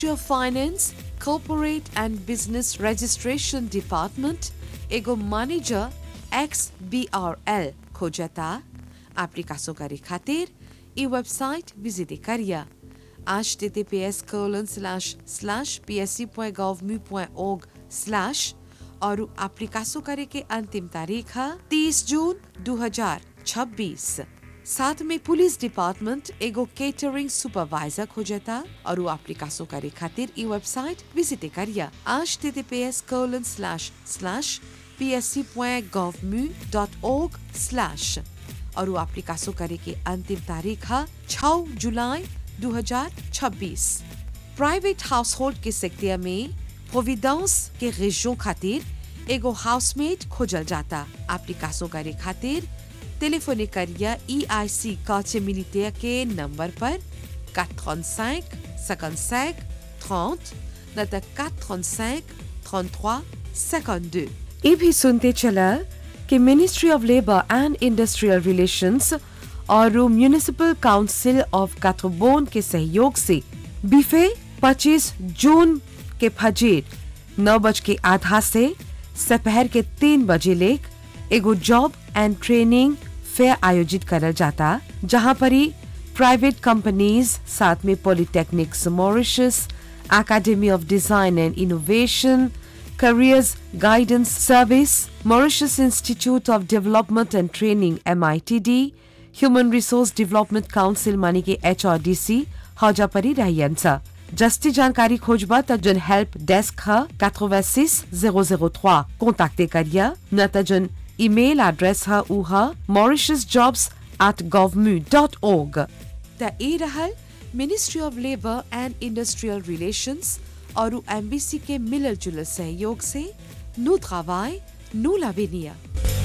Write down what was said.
of Finance, Corporate and Business Registration Department एगो manager X B R L खोजता एप्लीकासो करे खातिर ई वेबसाइट विजिट करिया H T T P S colon slash slash P S C point gov mu point org slash और एप्लीकासो करे के अंतिम तारीख है तीस जून दो हजार छब्बीस साथ में पुलिस डिपार्टमेंट एगो केटरिंग सुपरवाइजर खोजता और वो एप्लीकासो करे खातिर ई वेबसाइट विजिट करिया H T T P S colon slash slash psc.gov.mu.org slash और वो एप्लीकासो करे के अंतिम तारीख है 6 जुलाई 2026 प्राइवेट हाउस होल्ड के सेक्टर में प्रोविडेंस के रेजियों खातिर एगो हाउसमेट खोजल जाता एप्लीकासो करे खातिर टेलीफोने करिया ई आई सी काचे मिलिटेयर के नंबर पर 435 55 30 न तो 435 33 52 ये भी सुनते चला कि ministry of labour and industrial relations और म्यूनिसिपल काउंसिल ऑफ काथोबोन के सहयोग से बीफे 25 जून के फजीर नौ बज के आधा से दोपहर के तीन बजे लेक एगो जॉब एंड ट्रेनिंग फेयर आयोजित करल जाता जहां पर ही प्राइवेट कंपनीज साथ में polytechnics Mauritius academy of design and innovation Careers Guidance Service, Mauritius Institute of Development and Training MITD, Human Resource Development Council मानी के HRDC हौजा परी रहियन सा जस्ती जानकारी खोजबा त जन हेल्प डेस्क ह 86003 कांटेक्ट करिया न त जन ईमेल एड्रेस ह उ ह mauritiusjobs@govmu.org त ए रहल ministry of labour and industrial relations और एमबीसी के मिलल जुलल सहयोग से नु travail, नु l'avenir.